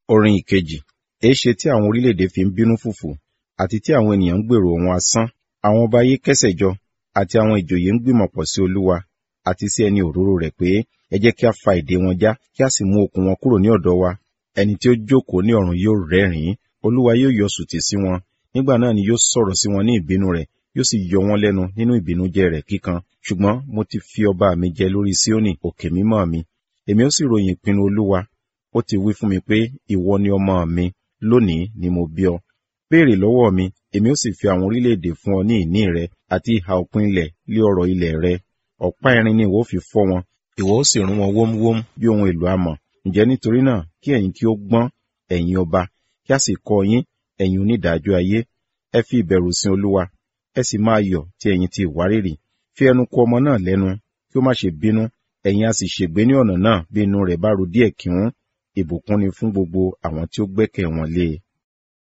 Orin ìkejì. Èéṣe tí àwọn orílẹ̀-èdè fi ń bínú fùfù, àti tí àwọn ènìyàn ń gbèrò ohun asán? Àwọn ọba ayé kẹ́sẹ̀ jọ, àti àwọn ìjòyè ń gbìmọ̀pọ̀ sí Olúwa, àti sí ẹni òróró rẹ̀ pé, ẹ jẹ́ kí a fa ìdè wọn já, kí a sì mú okùn wọn kúrò ní ọ̀dọ̀ wa. Ẹni tí ó jókòó ní ọ̀run yóò rẹ́rìn-ín, Olúwa yóò yọ sùtì sí wọn. Nígbà náà ni yóò sọ̀rọ̀ sí wọn ní ìbínú rẹ̀, yóò sì yọ wọ́n lẹ́nu nínú ìbìnújẹ́ rẹ̀ kíkan. Ṣùgbọ́n mo ti fi ọba mi jẹ lórí Síónì, òkè mímọ́ mi. Èmi ó sì ròyìn ìpinnu Olúwa. Ó ti wí fún mi pé, ìwọ ni ọmọ mi, lónìí ni mo bí ọ. Béèrè lọ́wọ́ mi, èmi ó sì fi àwọn orílẹ̀-èdè fún ọ ní ìní rẹ, àti ìhà òpin ilẹ̀ lé ọrọ̀ ilẹ̀ rẹ. Ọ̀pá irin ni ìwọ ó fi fọ́ wọn, ìwọ ó sì rún wọn wómúwómú bí ohun èlò amọ̀. Ǹjẹ́ nítorí náà kí ẹ̀yin kí ó gbọ́n, ẹ̀yin ọba, kí a sì kọ́ yín, ẹ̀yin onídàájọ́ ayé. Ẹ fi ìbẹ̀rù sin Olúwa, ẹ sì máa yọ̀ tí ẹ̀yin ti ìwárìrì. Fi ẹnu kò ọmọ náà lẹ́nu, kí ó má ṣe bínú, ẹ̀yin a sì ṣègbé ní ọ̀nà náà bí inú rẹ̀ bá ru díẹ̀ kíhún. Ìbùkún ni fún gbogbo àwọn tí ó gbẹ́kẹ̀ wọn lé e.